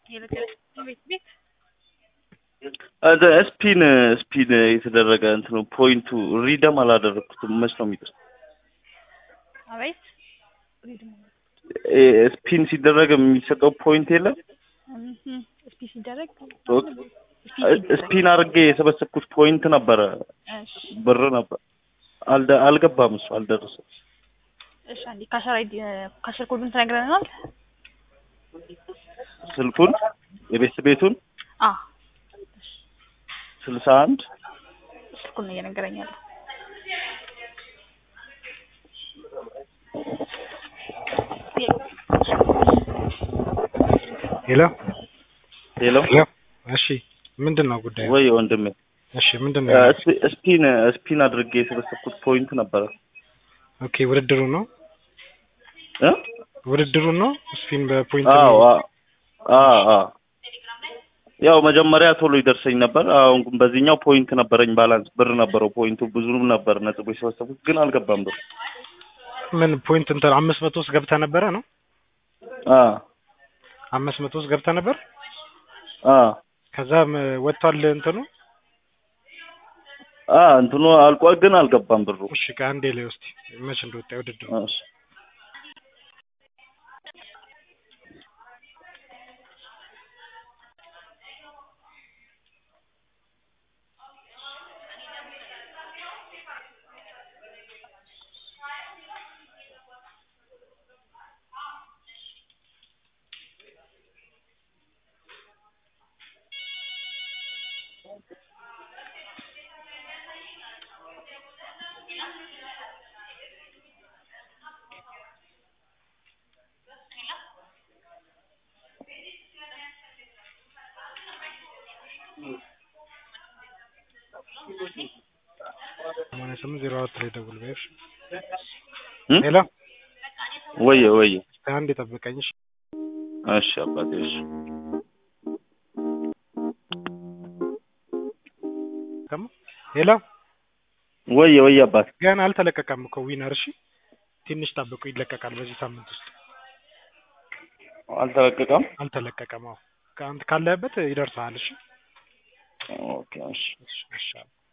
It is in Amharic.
ቤት ቤት ስፒን ስፒን የተደረገ እንትኑ ፖይንቱ ሪደም አላደረግኩትም። መች ነው የሚደርስ? አቤት ስፒን ሲደረግ የሚሰጠው ፖይንት የለም። ስፒ ሲደረግ ስፒን አድርጌ የሰበሰብኩት ፖይንት ነበረ፣ እሺ ብር ነበር። አልደ- አልገባም፣ እሱ አልደረሰም። እሺ አንዴ ካሸር አይዲ ካሸር ኮዱን ትነግረናል? ስልኩን የቤት ቤቱን አ ስልሳ አንድ ስልኩን ነው እየነገረኝ ያለው። ሄሎ ሄሎ ሄሎ። እሺ ምንድን ነው ጉዳዩ? ወይ ወንድሜ እሺ ምንድን ነው? ስፒ- ስፒን ስፒን አድርጌ የሰበሰብኩት ፖይንት ነበረ ኦኬ ውድድሩ ነው እ? ውድድሩ ነው ስፒን በፖይንት አዎ ነው። አ- አ- አ። ያው መጀመሪያ ቶሎ ይደርሰኝ ነበር። አሁን ግን በዚህኛው ፖይንት ነበረኝ፣ ባላንስ ብር ነበረው። ፖይንቱ ብዙም ነበር ነጥቦ የሰበሰብኩት ግን አልገባም ብር። ምን ፖይንት እንትን አምስት መቶ ውስጥ ገብተህ ነበረ ነው? አ አምስት መቶ ውስጥ ገብተህ ነበር። አ ከዛ ወጥቷል እንትኑ። አ እንትኑ አልቋል ግን አልገባም ብሩ። እሺ ከአንዴ ላይ ውስጥ መቼ እንደወጣ ውድድሩ እሺ ሰማንያ ስምንት ዜሮ አራት ላይ ደውል በይሽ። እ? ሄሎ ወየ ወየ። አንድ የጠብቀኝ እሺ። እሺ አባቴ እሺ። ከማ ሄሎ ወየ ወየ አባቴ ገና አልተለቀቀም እኮ ዊነር። እሺ ትንሽ ጠብቁ፣ ይለቀቃል በዚህ ሳምንት ውስጥ። አልተለቀቀም። አልተለቀቀም። አዎ ከአንተ ካለህበት ይደርሰሃል። እሺ ኦኬ እሺ። እሺ እሺ